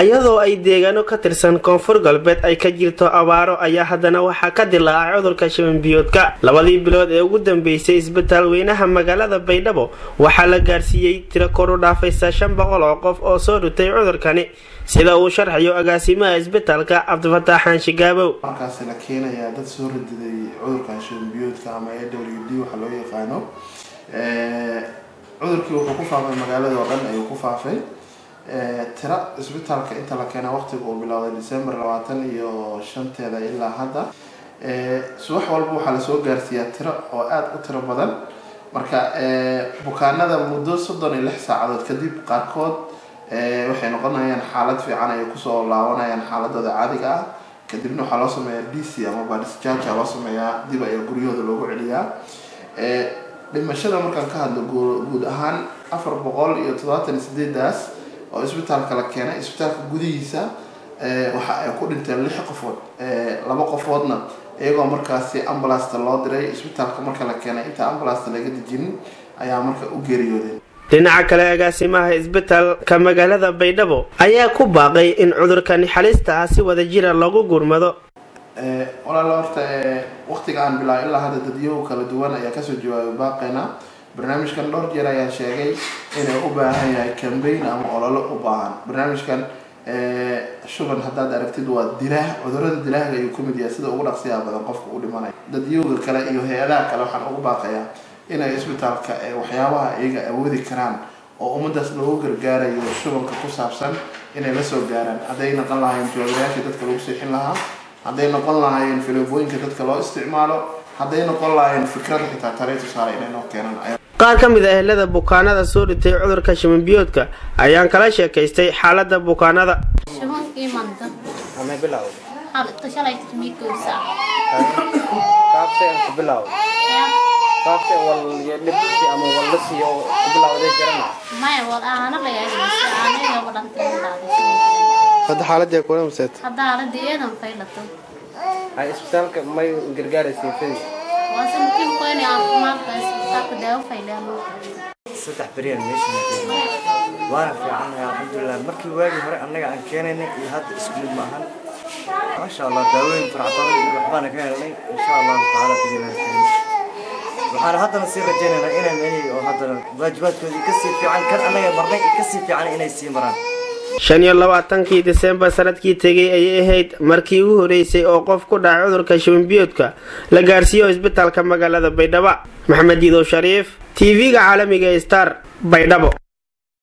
iyadoo ay deegaano ka tirsan koonfur galbeed ay ka jirto abaaro ayaa haddana waxaa ka dilaacay cudurka shabanbiyoodka labadii bilood ee ugu dambeysay isbitaal weynaha magaalada baydhabo waxaa la gaarsiiyey tiro kor u dhaafaysa shan boqol oo qof oo soo dhutay cudurkani sida uu sharxayo agaasimaha isbitaalka cabdifataax xaanshigaabow markaasi la keenayaa dad soo radiday cudurkan shabanbiyoodka ama a w d waxaa loo yaqaano cudurkii wuxuu ku faafay magaalada oo dhan ayuu ku faafay tira isbitaalka inta la keena waqtiga uu bilowday december labaatan iyo shanteeda ilaa hadda subax walba waxaa lasoo gaarsiiyaa tiro oo aada u tiro badan marka bukaanada muddo soddon iyo lix saacadood kadib qaarkood waxay noqonayaan xaalad fiican ay kusoo laabanayaan xaaladooda caadiga ah kadibna waxaa loo sameeyaa d c ama badisjaaja loo sameeyaa dib ayaa guryahooda loogu celiyaa dhimashada markaan ka hadlo guud ahaan afar boqol iyo toddobaatan iyo sideedaas oo isbitaalka la keenay isbitaalka gudihiisa waxa ay ku dhinteen lix qofood laba qofoodna iyagoo markaasi ambulasta loo diray isbitaalka marka la keenay inta ambulasta laga dejinin ayaa marka u geeriyoodeen dhinaca kale agaasimaha isbitaalka magaalada baydhabo ayaa ku baaqay in cudurkani xalista ah si wada jira loogu gurmado walaala horta waqtiga aan bilaabo ilaa hadda dadyow kala duwan ayaa kasoo jawaabay baaqeena barnaamijkan dhowr jeer ayaa sheegay inay u baahan yahay cambayn ama ololo u baahan barnaamijkan shuban haddaad aragtid waa dilaah cudurada dilaahga ayuu kamid yahay sida ugu dhaqsiyaha badan qofka u dhimanaya dadyowga kale iyo hay-adaha kale waxaan ugu baaqayaa inay isbitaalka waxyaabaha iyaga awoodi karaan oo ummadaas loogu gargaarayo shubanka ku saabsan inay la soo gaaraan hadday noqon lahaayeen jawaabayaashii dadka lagu siixin lahaa hadday noqon lahaayeen filibooyinka dadka loo isticmaalo hadday noqon lahaayeen fikrada xitaa tale tusaale inay noo keenaan qaar ka mid a ehelada bukaanada soo dhitay cudurka shabanbiyoodka ayaan kala sheekaystay xaalada bukaanada shubankii manta Ame bilaw. xalta shalay tirmiigoosa Qaabse aan ku bilaw. Qaabse wal iyo dhibti ama wal la siiyo oo ku bilawday garana. maya wal aana layaagaysa aanayga wadhantay hadda xaaladii kula maseed hadda aaladii eedan faylato Ay isbitaalka may gargaaraysiin fidi. waa sanadkii qoyni caafimaadka isbitaalka daawo fayleeno saddex beriyaan meeshan joognay waana fiicannahay alxamdulilah markii waagii hore annaga aan keenaynay iyo hadda isku mid maahan maasha allah daawooyin farac badan iyo waxbaana ka helnay insha allahu tacaala bidilahi waxaana haddana sii rajaynaynaa inay meelihii oo haddana waajibaadkoodii kasii fiican kan annaga marnay kasii fiican inay sii maraan shan iyo labaatankii disembar sanadkii tegay ayay ahayd markii ugu horeysay oo qof ku dhacay cudurka shabanbiyoodka la gaarsiiyo isbitaalka magaalada baydhabo maxamed yidow shariif t v-ga caalamiga star baydhabo